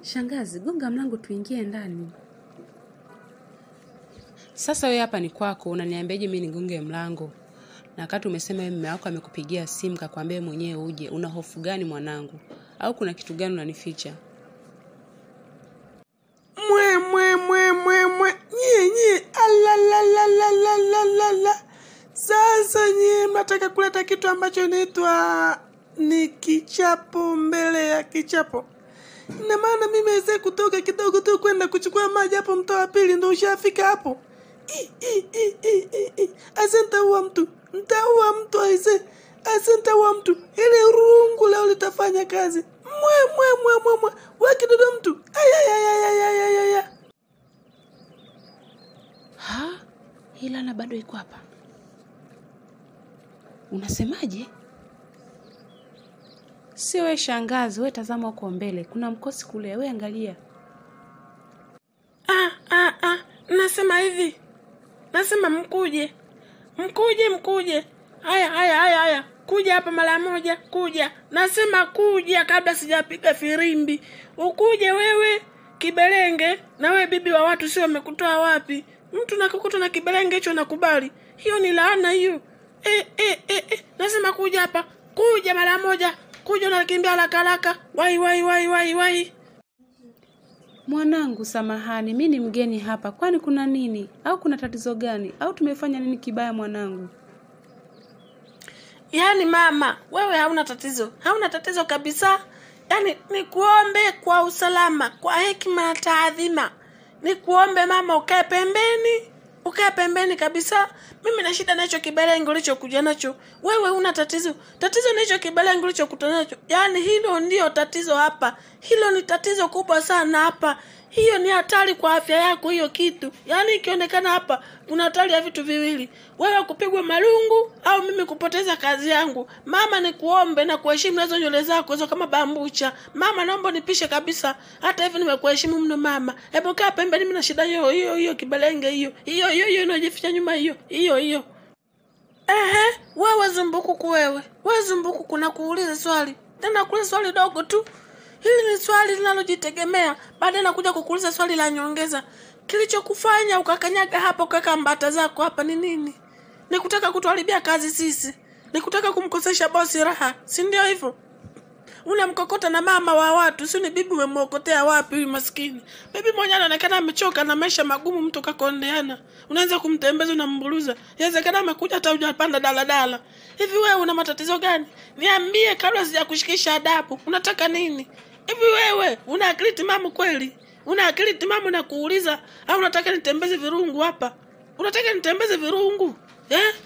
Shangazi, gonga mlango tuingie ndani. Sasa wewe hapa ni kwako, unaniambiaje mimi nigonge mlango? Na wakati umesema wewe mume wako amekupigia simu kakwambia mwenyewe uje, una hofu gani mwanangu? Au kuna kitu gani unanificha? mwe mwe mwe mwe mwe nyie nyie alalalalalalalala sasa nyie mnataka kuleta kitu ambacho inaitwa ni kichapo mbele ya kichapo ina maana mimi aweze kutoka kidogo tu kwenda kuchukua maji hapo mtaa wa pili ndo ushafika hapo I, i, i, i, i, i. ase ntaua mtu ntaua mtu aise ase ntaua mtu ile rungu leo litafanya kazi mwe mwe mwe mwe mwe wakidodo mtu ayayayayayayaya Ha? Hii lana bado iko hapa. Unasemaje? Sio we shangazi, we tazama huko mbele, kuna mkosi kule, we angalia. ah, ah, ah. nasema hivi nasema mkuje mkuje mkuje haya haya haya haya kuja hapa mara moja kuja nasema kuja kabla sijapiga firimbi ukuje wewe kibelenge na wewe bibi wa watu sio wamekutoa wapi mtu nakukuta na kibelenge hicho nakubali hiyo ni laana hiyo e, e, e, e. nasema kuja hapa kuja mara moja kuja unakimbia haraka haraka wai wai wai wai wai Mwanangu, samahani, mi ni mgeni hapa, kwani kuna nini? Au kuna tatizo gani? Au tumefanya nini kibaya mwanangu? yaani mama wewe hauna tatizo hauna tatizo kabisa yaani nikuombe kwa usalama kwa hekima na taadhima nikuombe mama ukae pembeni ukae pembeni kabisa mimi na shida nacho kibelengo ulichokuja nacho wewe una tatizo tatizo na hicho kibelengo ulichokuta nacho yaani hilo ndio tatizo hapa hilo ni tatizo kubwa sana hapa hiyo ni hatari kwa afya yako hiyo kitu yaani ikionekana hapa kuna hatari ya vitu viwili wewe kupigwa marungu au mimi kupoteza kazi yangu mama nikuombe na kuheshimu nazo nywele zako hizo kama bambucha mama naomba nipishe kabisa hata hivi nimekuheshimu mno mama hebu kaa pembeni mimi na shida hiyo hiyo hiyo kibelenge hiyo hiyo hiyo hiyo inajificha nyuma hiyo hiyo hiyo ehe wewe zumbukuku wewe wewe zumbukuku na kuuliza swali tena kuuliza swali dogo tu hili ni swali linalojitegemea baadaye nakuja kukuuliza swali la nyongeza kilichokufanya ukakanyaga hapa ukaweka mbata zako hapa ni nini ni kutaka kutuharibia kazi sisi ni kutaka kumkosesha bosi raha si ndio hivyo unamkokota na mama wa watu si ni bibi umemwokotea wapi huyu maskini bibi mwenyewe anaonekana amechoka na maisha magumu mtu kakondeana unaanza kumtembeza unamburuza inawezekana amekuja hata hujapanda daladala hivi wewe una matatizo gani niambie kabla sijakushikisha adabu unataka nini hivi wewe una akili timamu kweli una akili timamu na kuuliza au unataka nitembeze virungu hapa unataka nitembeze virungu eh?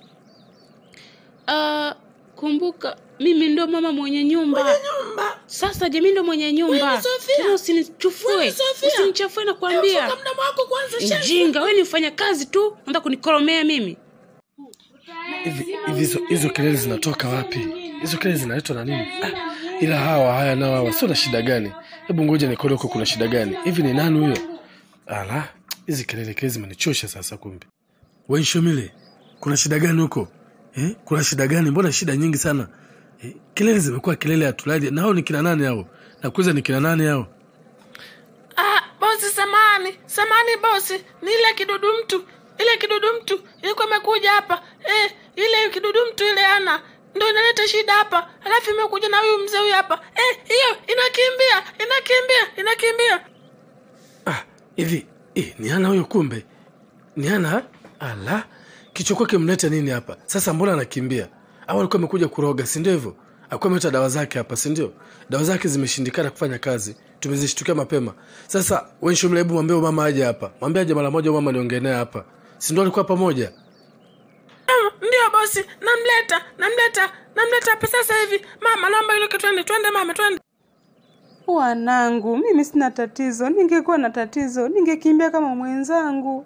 Uh, kumbuka mimi ndo mama mwenye nyumba. nyumba Sasa je, mimi ndo mwenye nyumba? Wewe, Sofia. Tena usinichufue, Wewe, Sofia. usinichafue nakwambia. Funga mdomo wako kwanza shenzi. Mjinga, wewe ni mfanya kazi tu, unataka kunikoromea mimi. hivi hivi hizo hizo kelele zinatoka wapi hizo kelele zinaletwa na nini ah, ila hawa haya nao hawa sio na shida gani hebu ngoja nikole huko kuna shida gani hivi ni nani huyo ala hizi kelele kelele zimenichosha sasa kumbe waishomile kuna shida gani huko eh? kuna shida gani mbona shida nyingi sana eh? kelele zimekuwa kelele ya tulali na hao ni kina nani hao nakuuliza ni kina nani hao Ah, bosi samani samani bosi ni ile kidudu mtu ile kidudu mtu ilikuwa imekuja hapa eh, ile kidudu mtu ile ana ndo inaleta shida hapa alafu imekuja na huyu mzee huyu hapa eh, hiyo inakimbia inakimbia inakimbia ah, hivi eh, ni ana huyo kumbe ni ana ala kichwa kwake mlete nini hapa sasa mbona anakimbia au alikuwa amekuja kuroga si ndio hivyo alikuwa ameleta dawa zake hapa si ndio dawa zake zimeshindikana kufanya kazi tumezishtukia mapema sasa wenshumla hebu mwambie huyu mama aje hapa mwambie aje mara moja huyu mama niongee naye hapa si ndio alikuwa pamoja Ah, ndio bosi namleta namleta namleta hapa sasa hivi mama naomba iluke twende twende mama twende Wanangu, mimi sina tatizo. Ningekuwa na tatizo, ningekimbia kama mwenzangu.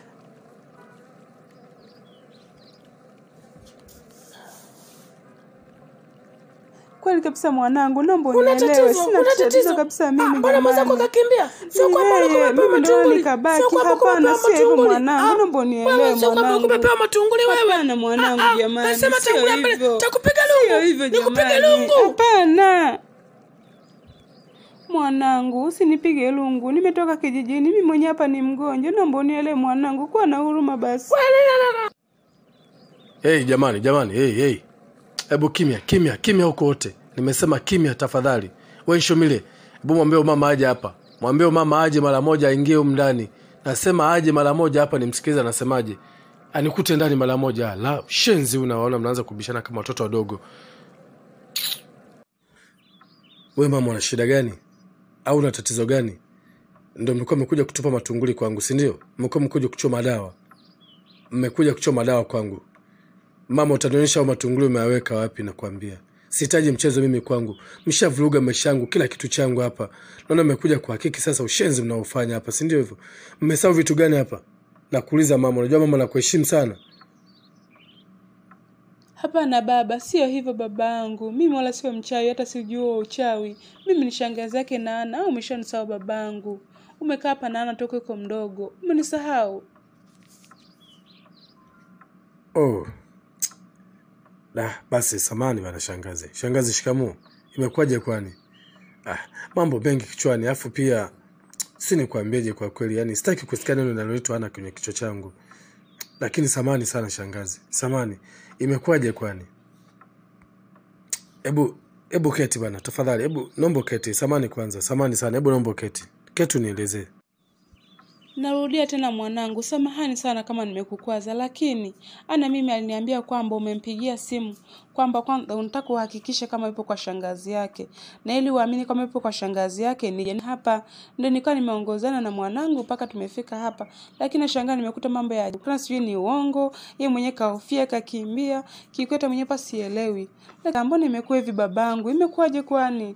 Kweli kabisa mwanangu, naomba una unielewe. tatizo Sina una tatizo tatizo kabisa Ah, mimi mbona mwenzako jamani. kakimbia sio Ni kwamba ulikuwa yeye, umepewa mimi ndo matunguli nikabaki. sio kwamba ulikuwa Hapana, umepewa sio hivyo matunguli. mwanangu, Ah, naomba unielewe wewe sio kwamba mwanangu. ulikuwa umepewa matunguli wewe Hapana mwanangu, Ah, ah, jamani, nasema sio tangulia mbele hivyo. takupiga Sio lungu hivyo nikupiga jamani. lungu Hapana. Mwanangu, usinipige lungu, nimetoka kijijini, mimi mwenye hapa ni mgonjwa, naomba unielewe mwanangu, kuwa na huruma basi. hey, jamani jamani hey, hey. hebu kimya kimya kimya huko wote nimesema kimya tafadhali wenshomile hebu mwambie mama aje hapa mwambie mama aje mara moja aingie humu ndani nasema aje mara moja hapa nimsikilize anasemaje anikute ndani mara moja la shenzi unaona mnaanza kubishana kama watoto wadogo we mama una shida gani au una tatizo gani ndo mlikuwa mmekuja kutupa matunguli kwangu si ndio mmekuwa mmekuja kuchoma dawa mmekuja kuchoma dawa kwangu mama utanionyesha au matunguli umeyaweka wapi nakwambia sihitaji mchezo mimi kwangu mshavuruga maisha yangu kila kitu changu hapa naona mmekuja kuhakiki sasa ushenzi mnaofanya hapa si ndio hivyo mmesahau vitu gani hapa nakuuliza mama unajua mama nakuheshimu sana Hapana baba, sio hivyo babangu. Mimi wala sio mchawi, hata sijua uchawi. Mimi ni shangazi yake Nana, au umeshanisahau babangu? Umekaa hapa Nana toka uko mdogo, umenisahau? oh. da basi samani bana shangazi shangazi shikamoo imekuwaje kwani ah, mambo mengi kichwani alafu pia si nikwambieje kwa kweli yani sitaki kusikia neno linaloitwa ana kwenye kichwa changu lakini samani sana shangazi samani imekuwaje kwani hebu hebu keti bana tafadhali hebu nombo keti samani kwanza samani sana hebu nombo keti keti unielezee Narudia tena mwanangu, samahani sana kama nimekukwaza, lakini ana mimi aliniambia kwamba umempigia simu kwamba kwanza unataka uhakikishe kama yupo kwa shangazi yake, na ili uamini kama yupo kwa shangazi yake nije hapa. Ndio nikawa nimeongozana na mwanangu mpaka tumefika hapa, lakini nashangaa nimekuta mambo ya ajabu. Kana sijui ni uongo, yeye mwenyewe kahofia kakimbia, kikweta mwenyewe pa sielewi. Lakini mbona imekuwa hivi babangu? Imekuwaje kwani?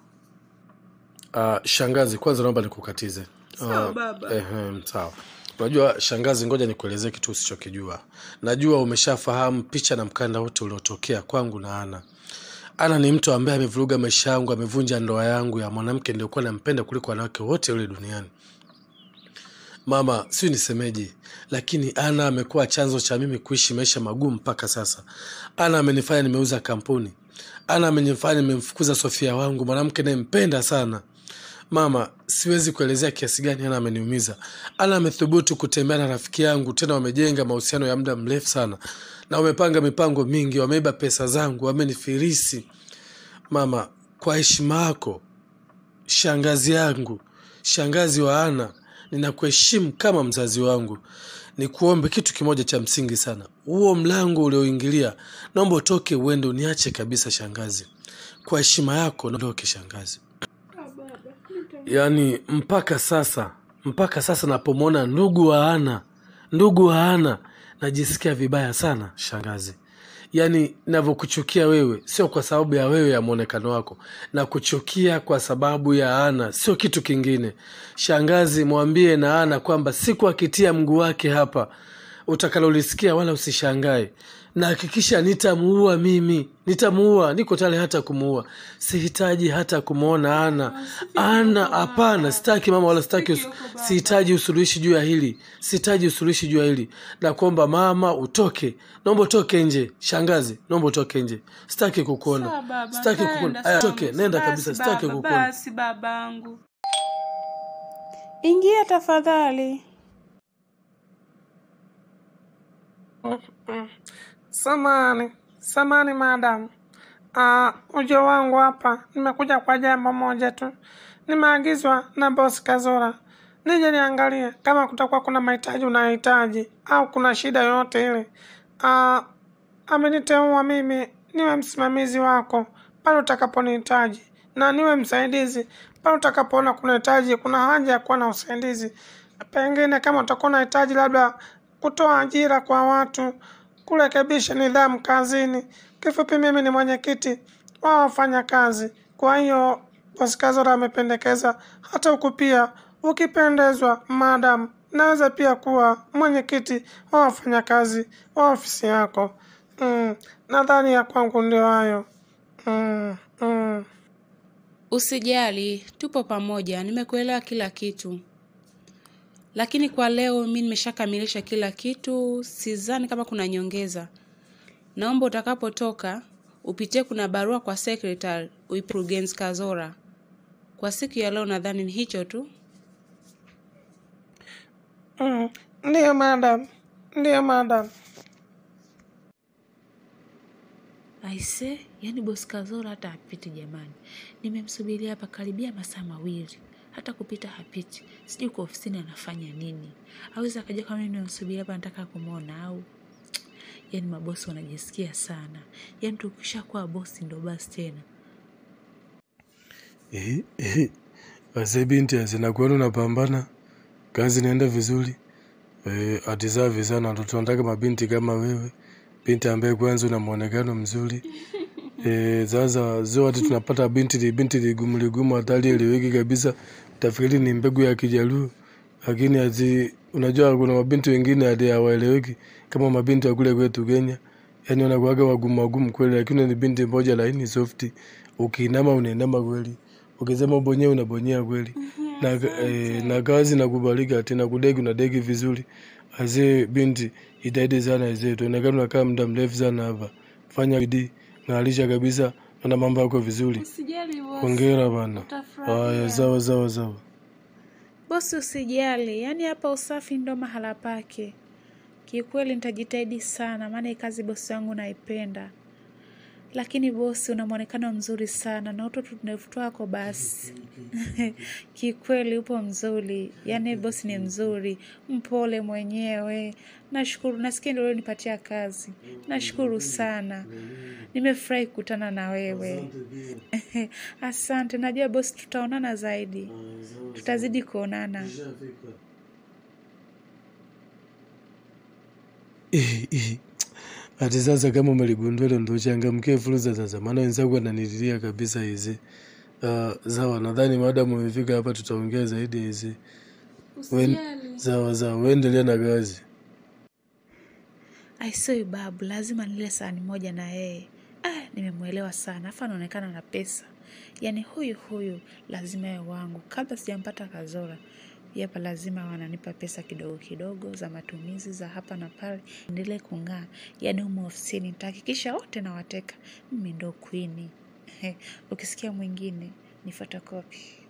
Uh, shangazi kwanza naomba nikukatize Sawa, Ah, baba. ehem, sawa unajua shangazi ngoja nikuelezee kitu usichokijua najua umeshafahamu picha na mkanda wote uliotokea kwangu na ana ana ni mtu ambaye amevuruga maisha yangu amevunja ndoa yangu ya mwanamke niliokuwa nampenda kuliko wanawake wote ule duniani mama siu nisemeje lakini ana amekuwa chanzo cha mimi kuishi maisha magumu mpaka sasa ana amenifanya nimeuza kampuni ana amenifanya nimemfukuza sofia wangu mwanamke nayempenda sana mama siwezi kuelezea kiasi gani ana ameniumiza ana amethubutu kutembea na rafiki yangu tena wamejenga mahusiano ya muda mrefu sana na wamepanga mipango mingi wameiba pesa zangu wamenifirisi mama kwa heshima yako shangazi yangu shangazi wa ana ninakuheshimu kama mzazi wangu nikuombe kitu kimoja cha msingi sana huo mlango ulioingilia naomba utoke uende uniache kabisa shangazi kwa heshima yako naondoke shangazi yaani mpaka sasa mpaka sasa napomwona ndugu wa ana ndugu wa ana najisikia vibaya sana shangazi yaani navyokuchukia wewe sio kwa sababu ya wewe ya mwonekano wako na kuchukia kwa sababu ya ana sio kitu kingine shangazi mwambie na ana kwamba siku akitia mguu wake hapa utakalolisikia wala usishangae na hakikisha nitamuua mimi nitamuua niko tale hata kumuua sihitaji hata kumwona ana ana hapana sitaki mama wala sitaki us- sihitaji usuluhishi juu ya hili sihitaji usuluhishi juu ya hili na kuomba mama utoke naomba utoke nje shangazi naomba utoke nje sitaki Sawa kukuona baba, sitaki ntaenda, kukuona aya sawa. toke nenda Basi kabisa sitaki baba, kukuona Basi babangu, ingia tafadhali. Samani, samani madam. Uh, ujo wangu hapa nimekuja kwa jambo moja tu. Nimeagizwa na bosi Kazora nije niangalie kama kutakuwa kuna mahitaji unayohitaji au kuna shida yoyote ile. Uh, ameniteua mimi niwe msimamizi wako pale utakaponihitaji na niwe msaidizi pale utakapoona kunahitaji kuna haja ya kuwa na usaidizi. Pengine kama utakuwa unahitaji labda kutoa ajira kwa watu, kurekebisha nidhamu kazini. Kifupi, mimi ni mwenyekiti wa wafanyakazi. Kwa hiyo bosi Kazora amependekeza hata huku pia, ukipendezwa madam, naweza pia kuwa mwenyekiti wa wafanyakazi wa ofisi yako. Mm, nadhani ya kwangu ndio hayo. Mm, mm. Usijali, tupo pamoja, nimekuelewa kila kitu. Lakini kwa leo mi nimeshakamilisha kila kitu, sidhani kama kuna nyongeza. Naomba utakapotoka upitie, kuna barua kwa secretary uipe mkurugenzi Kazora Kwa siku ya leo nadhani ni hicho tu. Mm, ndiyo madam, ndiyo madam. Aise, yani bosi Kazora hata hapiti jamani. Nimemsubiria hapa karibia masaa mawili, hata kupita hapiti. Sijui kwa ofisini anafanya nini. Aweza akaja kama mimi nimemsubiria hapa nataka kumwona au yani mabosi wanajisikia sana. Yani tukishakuwa bosi ndo basi tena. Eh, eh. Wazee binti azinakuona unapambana, kazi inaenda vizuri. Eh, atisafi sana, ndo tunataka mabinti kama wewe, binti ambaye kwanza una muonekano mzuri. Eh, sasa sio ati tunapata binti li binti ligumu ligumu hatari eleweki kabisa, utafikiri ni mbegu ya Kijaluo, lakini ati unajua kuna mabinti wengine hadi hawaeleweki kama mabinti wa kule kwetu Kenya, yani wanakuwaga wagumu wagumu kweli, lakini ni binti moja laini soft, ukiinama unainama kweli, ukisema ubonyea unabonyea kweli na, eh, na kazi nakubalika tena kudeki unadeki vizuri. Azee binti, itaidi sana azee, tuonekana unakaa muda mrefu sana hapa, fanya bidii, ng'arisha kabisa, na mambo yako vizuri. Usijali bosi. Hongera bana. Utafurahia. Haya, sawa sawa sawa. Bosi usijali, yani hapa usafi ndo mahala pake. Kiukweli nitajitahidi sana, maana hii kazi bosi wangu naipenda. Lakini bosi, una mwonekano mzuri sana na utoto tunefu wako basi. Kiukweli upo mzuri, yani bosi ni mzuri, mpole mwenyewe. Nashukuru, nasikia ndio ulionipatia kazi. Nashukuru sana, nimefurahi kukutana na wewe. Asante, najua bosi, tutaonana zaidi, tutazidi kuonana. Eh, eh. Ati sasa kama umeligundua hilo ndo changamkie fursa sasa, maana wenzangu wananililia kabisa hizi. Uh, sawa, nadhani maadamu umefika hapa tutaongea zaidi hizi. Wen- Sawa sawa, uendelee na kazi. Aisoi babu, lazima nile sahani moja na yeye. Ah, nimemwelewa sana, afa anaonekana na pesa. Yaani huyu huyu lazima yawe wangu. Kabla sijampata Kazora, yapa lazima wananipa pesa kidogo kidogo za matumizi za hapa na pale, endelee kung'aa. Yaani humu ofisini nitahakikisha wote nawateka. Mimi ndo queen. Ukisikia mwingine ni photocopy.